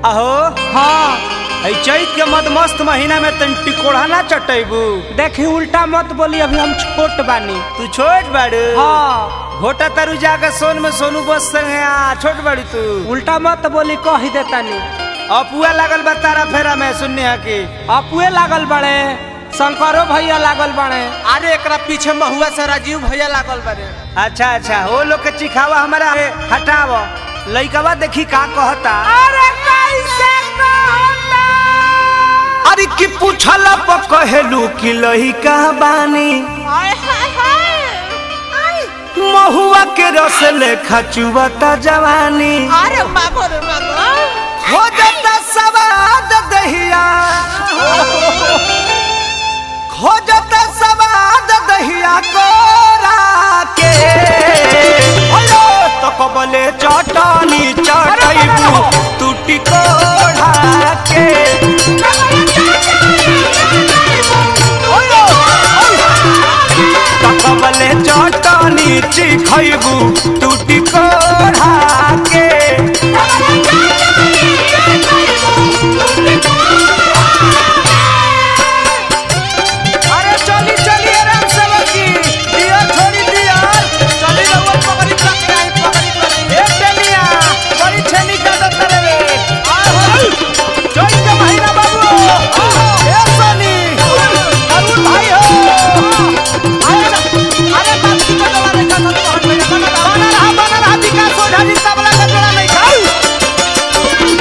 अहो हाँ ऐ चैत के मदमस्त महीना में तन टिकोड़ा ना चटैबू देखी उल्टा मत बोली अभी हम छोट बानी तू छोट बाड़ू हाँ घोटा तरु जाके सोन में सोनू बस संगे आ छोट बाड़ू तू उल्टा मत बोली कह देतानी अपुआ लागल बा तारा फेरा में सुनने हा की अपुए लागल बड़े शंकरो भैया लागल बड़े अरे एकरा पीछे महुआ से राजीव भैया लागल बारे अच्छा अच्छा वो लोग के चिखावा हमारा हटाव लइकवा देखी का कहता अरे कैसे कहता अरे की पूछला प कहेलू कि लइका बानी हाय हाय हाय महुआ के रस लेखा चुवता जवानी अरे मागो रे मागो हो जाता सवाद दहिया हो जाता सवाद दहिया कोरा के ओयो तो कबले चटनी चटैबू टूटी कोढ़ा के ओयो तो कबले चटनी चिखैबू टूटी कोढ़ा के अरे चली चली आराम से लगी दिया छोड़ी दिया चली रहुआ पकड़ी तक आई पकड़ी तक ए टेनिया बड़ी छेनी का दत्ता रे जोई के महीना बाबू ए सोनी अरुण भाई हो अरे बाप की बदला रे का तो हट गया बना बना रहा बना रहा विकास ओझा जी तबला का जोड़ा नहीं खाऊ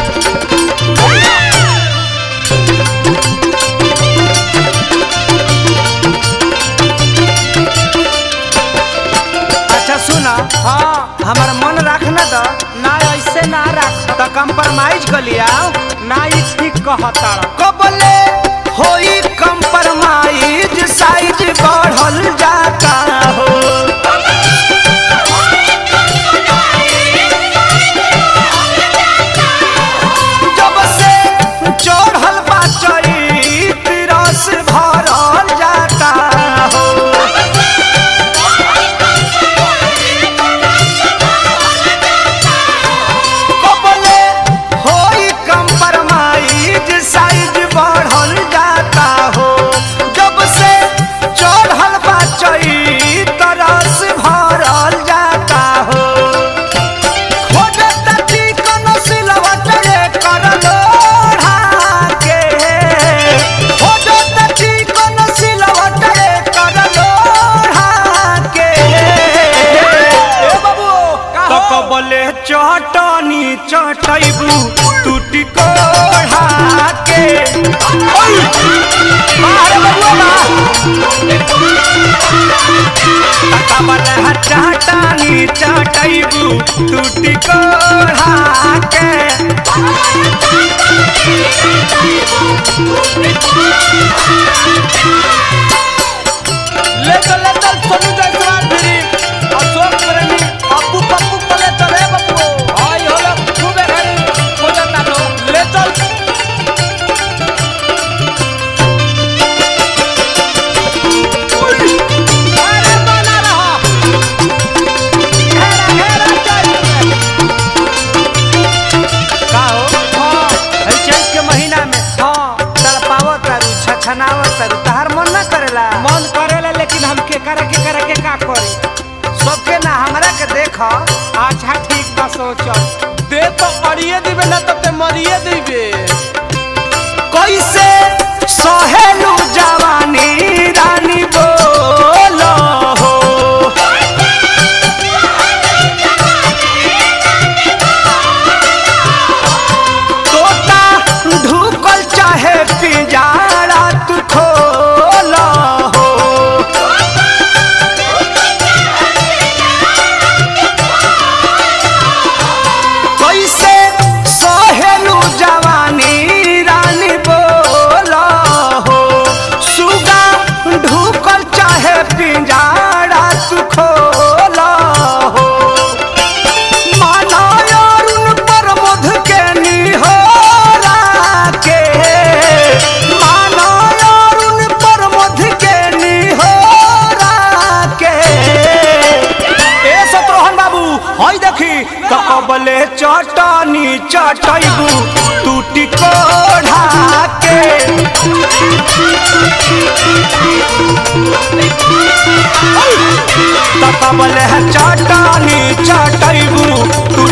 अच्छा सुना हाँ हमार मन रखना तो ना ऐसे ना रख तो कंप्रोमाइज कर लिया ना ई ठीक कहता कबले होई कंप्रोमाइज साइज बढ़ल जाता हो जब से चढ़ल बा चैत रस भरल जाता हो कबले होई कंप्रोमाइज साइज बढ़ल जाता हो जब से चढ़ल बा चैत रस भरल जाता हो खोजत चिकन सिलवट रे कर लोढ़ा के खोजत चिकन सिलवट रे कर लोढ़ा के ए बाबू तो कबले चटनी चटैबू टूटी कोढ़ा के ओय मारे बबुआ बा कबले चटनी चटैबू टूटी कोढ़ा के ले चल ले चल सोनू जायसवाल फिरी अशोक प्रेमी अप्पू पप्पू पले चले बप्पू आई होलो खूबे घरी खोजता लो ले चल अरे बना रहा घेरा घेरा चल का हो हाँ है चैत के महीना में हाँ तड़पावत तारू छछनावत तारू तहार मन ना करेला मन करेला लेकिन हम के करे के करे के का करी सबके ना हमरा के देख अच्छा ठीक बा सोचल दे तो अड़िए दिबे ना तो ते मरिए दिबे कैसे सहेलू जवानी रानी बोलो हो तोता ढुकल चाहे पिंजारा तू खोलो हो कैसे सहेलू जवानी चटनी चटैबू तू टिकोढ़ा के तकबले है चटनी चटैबू तू